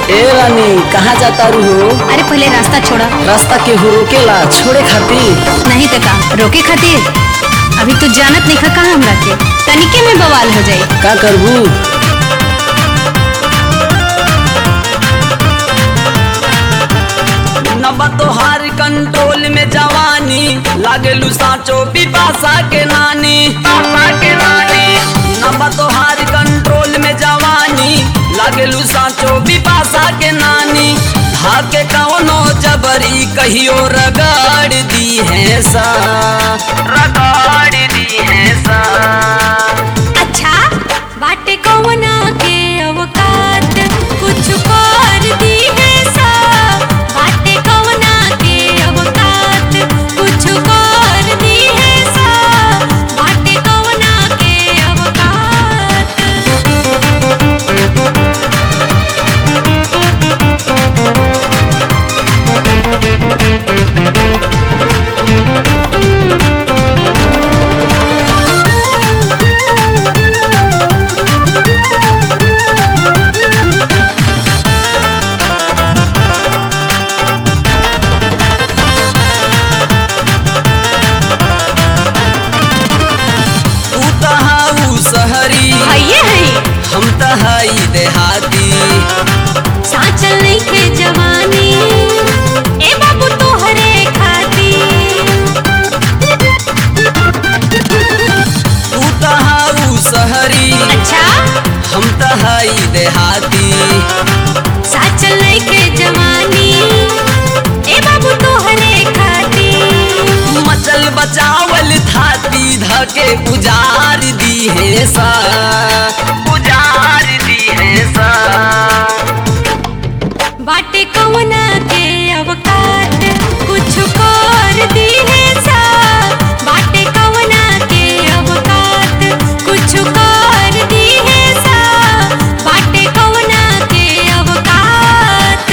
ए रानी कहाँ जाता रू हो अरे पहले रास्ता छोड़ा रास्ता के हो रोकेला छोड़े खातिर नहीं तो का रोके खातिर अभी तू जानत नहीं खा कहाँ हमरा के तनिके में बवाल हो जाई का करबू नबा तोहार कंट्रोल में जवानी लागेलू साचो बिपाशा के नानी पापा के नानी नबा तोहार कंट्रोल में जवानी लागेलू साचो बिपाशा के नानी धाके कौनो जबरी कहियो रगड़ दी है सा रगड़ दी है सा अच्छा बाटे कौना के अवकात कुछ कर दी है सा बाटे कौना के अवकात कुछ कर दी है सा बाटे कौना के अवकात तू तहाऊ सहरी भैये है हम तहाई देहाती साचल नहीं के जवानी ए बाबू तोहरे खाती तू तहाऊ सहरी अच्छा हम तहाई देहाती साचल नहीं के जवानी ए बाबू तोहरे खाती मचल बचावल थाती धके उजार दी है सा उजार दी है सा बाटे कौना के अवकात कुछ कर दी है सा बाटे कौना के अवकात कुछ कर दी है सा बाटे कौना के अवकात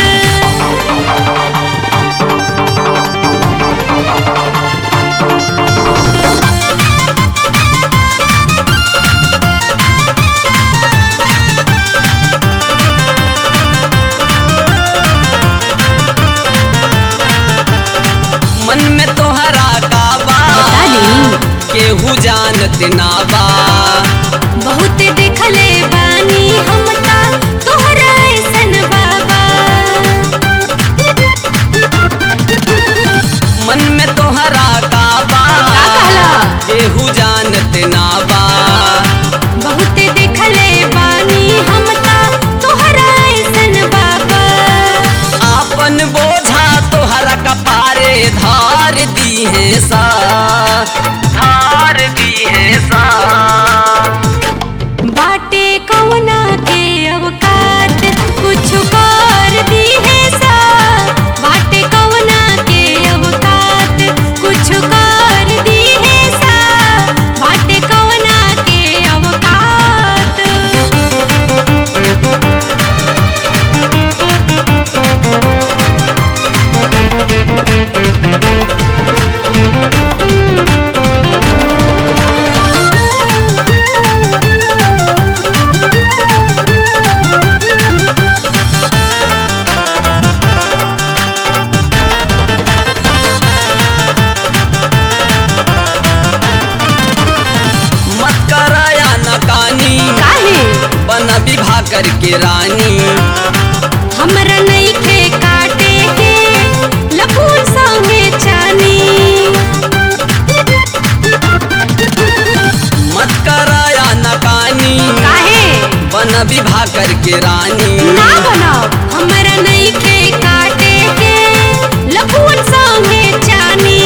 मन में तोहरा का बा केहू जानत ना बा बहुत देखले बानी हम ता तोहरा ऐसन बाबा मन में तोहरा का बा का कहला? केहू जानत ना बा बहुत देखले बानी हम ता तोहरा ऐसन बाबा आपन बोझा तोहरा कपारे धार दी है सा धार दी है सा बाटे कौना के अवकात कुछ कर दी है सा बाटे कौना के अवकात कुछ कर दी है सा बाटे कौना के अवकात मत कराया नकानी काहे बना विवाह करके रानी हमरा नहीं खे काटे के लपून संगे चानी मत कराया नकानी काहे बना विवाह करके रानी ना बनाओ हमरा नहीं खे काटे के लपून संगे चानी